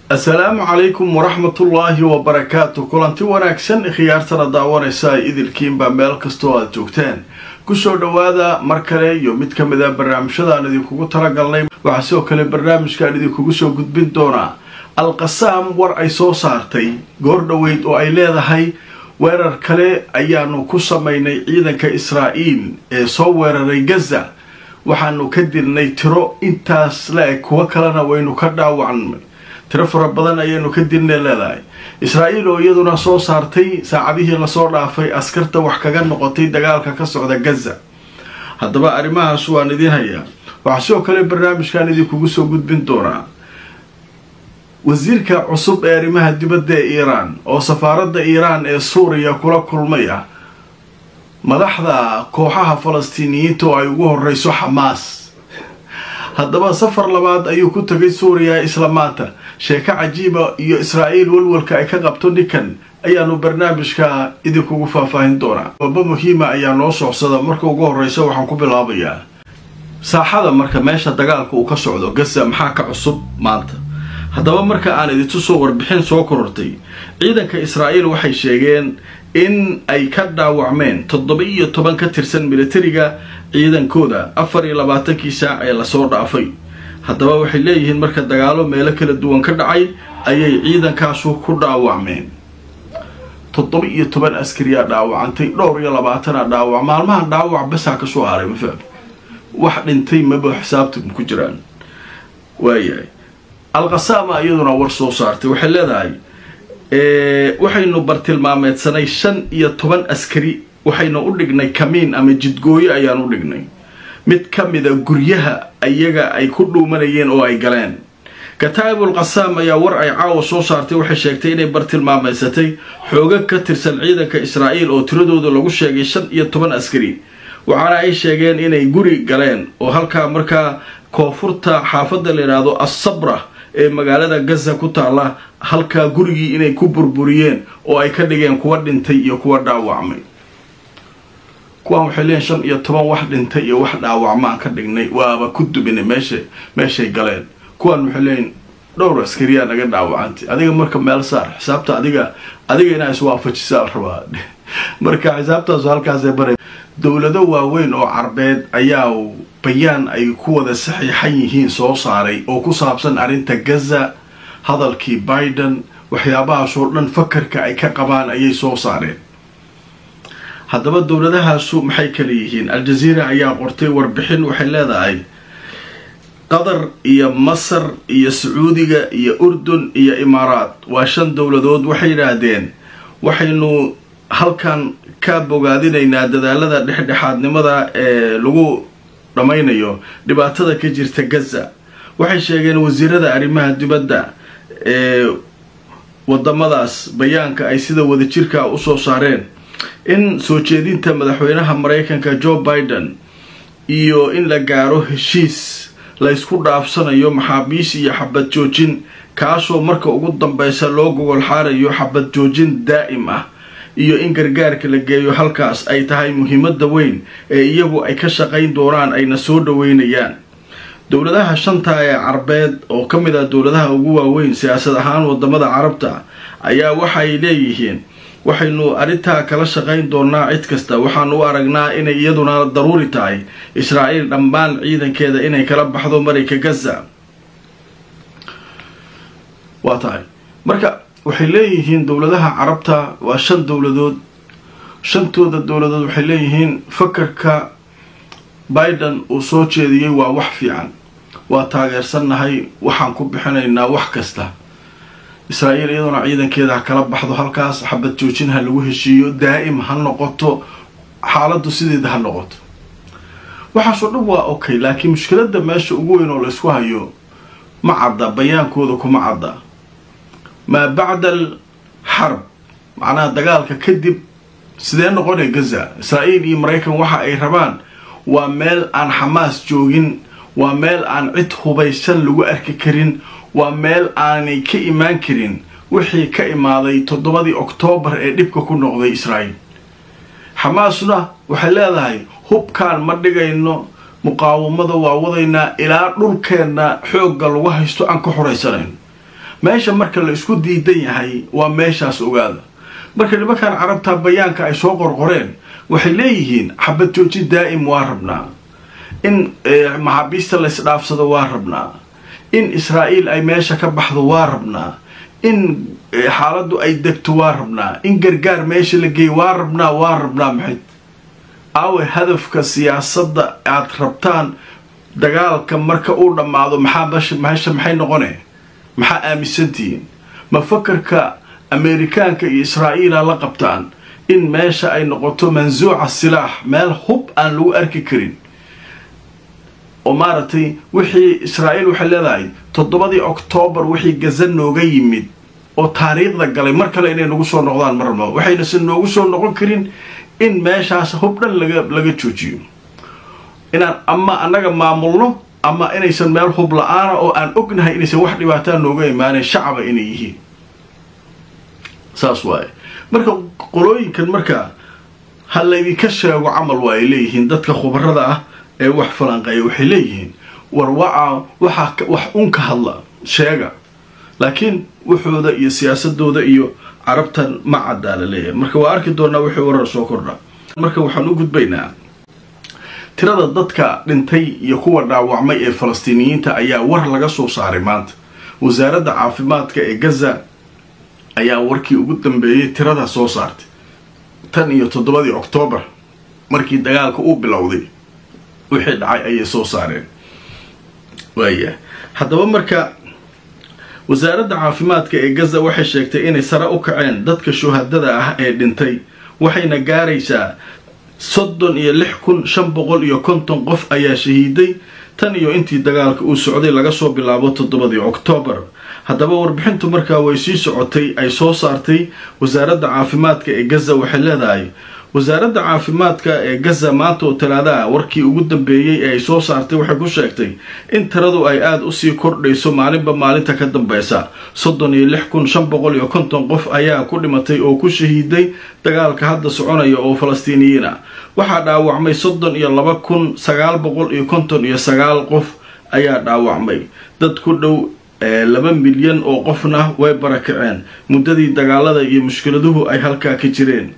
assalaamu calaykum waraxmatullaahi wabarakaatu kulanti wanaagsan khiyaartana daawanaysa ay idilkiinba meel kastoo aad joogteen kusoo dhowaada mar kale iyo mid ka mid a barnaamijyadaan idinkugu talagalnay waxaa sidoo kale barnaamijkaan idinkugu soo gudbin doonaa alqasaam war ay soo saartay goor dhoweyd oo ay leedahay weerar kale ayaanu ku samaynay ciidanka israa'iil ee soo weeraray gaza waxaanu ka dilnay tiro intaas la-eg kuwo kalena waynu ka dhaawacnay tiro fara badan ayaynu ka dilnay leedahay israa'iil oo iyaduna soo saartay saacadihii lasoo dhaafay askarta wax kaga noqotay dagaalka ka socda gaza haddaba arrimahaas waan idiin hayaa waxaa sidoo kale barnaamijkan idinkugu soo gudbin doonaa wasiirka cusub ee arrimaha dibadda ee iiraan oo safaaradda iiraan ee suuriya kula kulmay ah madaxda kooxaha falastiiniyiinta oo ay ugu horeyso xamaas haddaba safar labaad ayuu ku tegay suuriya isla maanta sheeko cajiiba iyo israa'iil walwalka ay ka qabto ninkan ayaanu barnaamijka idinkugu faahfaahin doonaa waba muhiima ayaa noo socsada marka ugu horeysa waxaan ku bilaabayaa saaxada marka meesha dagaalka uu ka socdo gaza maxaa ka cusub maanta haddaba marka aan idintu soo warbixin soo korortay ciidanka israa'iil waxay sheegeen in ay ka dhaawacmeen toddoba iyo toban ka tirsan militariga ciidankooda afar iyo labaatankii saac ee lasoo dhaafay haddaba waxay leeyihiin marka dagaalo meelo kala duwan ka dhacay ayay ciidankaasu ku dhaawacmeen toddoba iyo toban askariyaa dhaawacantay dhowr iyo labaatana dhaawac maalmahan dhaawac basaa kasoo haray mafaam wax dhintay maba xisaabta ku jiraan waayahay alqasaama iyaduna war soo saartay waxay leedahay waxaynu bartilmaameedsanay shan iyo toban askari waxaynu u dhignay kamiin ama jidgooyo ayaan u dhignay mid ka mida guryaha iyaga ay ku dhuumanayeen oo ay galeen kataa'ibul qasaam ayaa war ay caawa soo saartay waxay sheegtay inay bartilmaameysatay xoogag ka tirsan ciidanka israa'iil oo tiradooda lagu sheegay shan iyo toban askari waxaana ay sheegeen inay guri galeen oo halkaa markaa koonfurta xaafadda la yidhaahdo assabra ee magaalada gaza ku taalla halkaa gurigii inay ku burburiyeen oo ay ka dhigeen kuwa dhintay iyo kuwa dhaawacmay kuwaan waxay leeyiin shan iyo toban wax dhintay iyo wax dhaawacmaan ka dhignay waaba ku dubinay meesha meeshay galeen kuwaan waxay leeyiin dhowr askariyaa naga dhaawacantay adiga marka meel saar xisaabta adiga adiga inaa iswaafajisaa rabaa marka xisaabtaas halkaasay bara dowlado waaweyn oo carbeed ayaa bayaan ay ku wada saxiixan yihiin soo saaray oo ku saabsan arrinta gaza hadalkii biden waxyaabahaasoo dhan fakarka ay ka qabaan ayay soo saareen haddaba dowladahaasu maxay kala yihiin al-jaziira ayaa qortay warbixin waxay leedahay qatar iyo masar iyo sacuudiga iyo urdun iyo imaaraat waa shan dowladood waxay yidhaahdeen waxaynu halkan ka bogaadinaynaa dadaalada dhexdhexaadnimada ee lagu dhammaynayo dhibaatada ka jirta gaza waxay sheegeen wasiirada arrimaha dibadda ee wadamadaas bayaanka ay sida wadajirka usoo saareen in soo jeedinta madaxweynaha maraykanka joe biden iyo in la gaaro heshiis laysku dhaafsanayo maxaabiis iyo xabad joojin kaasoo marka ugu dambeysa loo gogol xaarayo xabad joojin daa'im ah iyo in gargaarka la geeyo halkaas ay tahay muhiimada weyn ee iyagu ay ka shaqayn doonaan ayna soo dhaweynayaan dowladaha shanta ee carbeed oo ka mid ah dowladaha ugu waaweyn siyaasad ahaan wadamada carabta ayaa waxay leeyihiin waxaynu arrintaa kala shaqayn doonaa cid kasta waxaanu u aragnaa inay iyaduna daruuri tahay israa'iil dhammaan ciidankeeda inay kala baxdo marayka gaza waa tahay marka waxay leeyihiin dowladaha carabta waa shan dowladood shantooda dowladood waxay leeyihiin fakarka biden uu soo jeediyey waa wax fiican waa taageersannahay waxaan ku bixinaynaa wax kasta israa'iil iyaduna ciidankeeda ha kala baxdo halkaas xabad joojin ha lagu heshiiyo daa'im ha noqoto xaaladdu sideeda ha noqoto waxaasoo dhan waa okay laakiin mushkiladda meesha ugu weyn oo laysku hayo ma cadda bayaankooda kuma cadda maa bacda al xarb macnaha dagaalka kadib sidee noqonay gaza israa'iil iyo maraykan waxa ay rabaan waa meel aan xamaas joogin waa meel aan cid hubaysan lagu arki karin waa meel aanay ka imaan karin wixii ka imaaday toddobadii oktoobar ee dhibka ku noqday israa'iil xamaasna waxay leedahay hubkaan ma dhigayno muqaawamada waa wadaynaa ilaa dhulkeenna xoogga lagu haysto aan ka xoraysanayno meesha marka la isku diidan yahay waa meeshaas ogaada marka nimankan carabta bayaanka ay soo qorqoreen waxay leeyihiin xabad jooji daa'im waa rabnaa in maxaabiista laysdhaafsado waa rabnaa in israa'iil ay meesha ka baxdo waa rabnaa in xaaladdu ay degto waa rabnaa in gargaar meesha la geeyo waa rabnaa waa rabnaa maxay aawe hadafka siyaasadda aad rabtaan dagaalka marka uu dhammaado maxaa meesha maxay noqone maxaa aaminsantihiin ma fakarka ameerikaanka iyo israa'iila la qabtaan in meesha ay noqoto mansuuca silaax meel hub aan lagu arki karin oo maaragtay wixii israa'iil waxay leedahay toddobadii oktoobar wixii gaza nooga yimid oo taariikhda galay mar kale inay nagu soo noqdaan marnaba waxayna se noogu soo noqon karin in meeshaas hub dhan laga laga joojiyo inaan ama annaga maamulno ama inaysan meel hub la-aana oo aan ognahay inaysan wax dhibaataa nooga imaaneen shacaba inay yihiin saas waaye marka qolooyinkan marka ha laydinka sheego camal waa ay leeyihiin dadka khubarada ah ee wax falanqeeya waxay leeyihiin war waca waxaa wax un ka hadla sheega laakiin wuxooda iyo siyaasadooda iyo carabtan ma caddaa la leeyahay marka waa arki doonaa wixii warar soo kordha marka waxaan u gudbaynaa tirada dadka dhintay iyo kuwa dhaawacmay ee falastiiniyiinta ayaa war laga soo saaray maanta wasaaradda caafimaadka ee gaza ayaa warkii ugu dambeeyey tirada soo saartay tan iyo toddobadii oktoobar markii dagaalka uu bilowday wixii dhacay ayay soo saareen waaya haddaba marka wasaaradda caafimaadka ee gaza waxay sheegtay inay sare u kaceen dadka shuhadada ah ee dhintay waxayna gaaraysaa soddon iyo lix kun shan boqol iyo konton qof ayaa shahiiday tan iyo intii dagaalka uu socday laga soo bilaabo toddobadii oktoobar haddaba warbixintu markaa way sii socotay ay soo saartay wasaaradda caafimaadka ee gaza waxay leedahay wasaaradda caafimaadka ee gaza maanta oo talaadaha warkii ugu dambeeyey ee ay soo saartay waxay ku sheegtay in tiradu ay aada usii kordhayso maalinba maalinta ka dambeysa soddon iyo lix kun shan boqol iyo konton qof ayaa ku dhimatay oo ku shahiiday dagaalka hadda soconaya oo falastiiniyiin ah waxaa dhaawacmay soddon iyo laba kun sagaal boqol iyo konton iyo sagaal qof ayaa dhaawacmay dad ku dhow laba milyan oo qofna way barakaceen muddadii dagaalada iyo mushkiladuhu ay halkaa ka jireen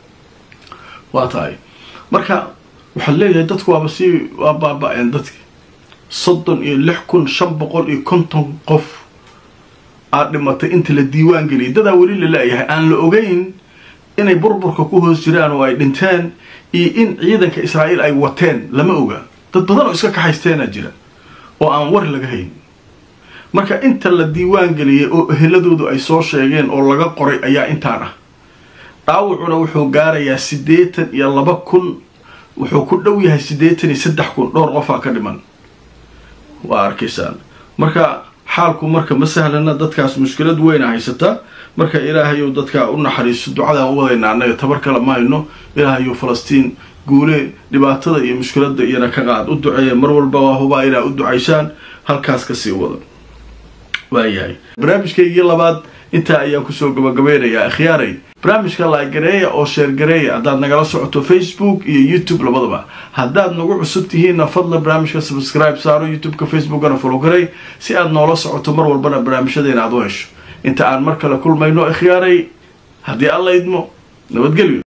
waa tahay marka waxaan leeyahay dadku waaba sii waa baaba-een dadki soddon iyo lix kun shan boqol iyo konton qof aad dhimatay inta la diiwaan geliyay dadaa weli la leeyahay aan la ogeyn inay burburka ku hoos jiraan oo ay dhinteen iyo in ciidanka israa'iil ay wateen lama oga dad badan oo iska kaxaysteena jira oo aan war laga hayn marka inta la diiwaan geliyay oo eheladoodu ay soo sheegeen oo laga qoray ayaa intaan ah dhaawacuna wuxuu gaarayaa siddeetan iyo laba kun wuxuu ku dhow yahay siddeetan iyo saddex kun dhowr qofaa ka dhiman waa arkaysaan marka xaalku marka ma sahlana dadkaas mushkilad weyna haysata marka ilaahayow dadkaa u naxariiso ducadaan u wadayna annaga tabar kale ma hayno ilaahayow falastiin guule dhibaatada iyo mushkiladda iyana ka qaad u duceeya mar walba waa hubaa inaa u ducaysaan halkaas kasii wada waayahay barnaamijkaygii labaad intaa ayaan kusoo gabagabeynayaa akhyaaray barnaamijka laagareeya oo sheergareeya haddaad nagala socoto facebook iyo youtube labadaba haddaad nagu cusub tihiinna fadla barnaamijka subscribe saaro youtube-ka facebookana fologarey si aad noola socoto mar walbana barnaamijyadeena aad u hesho inta aan mar kale kulmayno akhyaaray haddii alla idmo nabadgelyo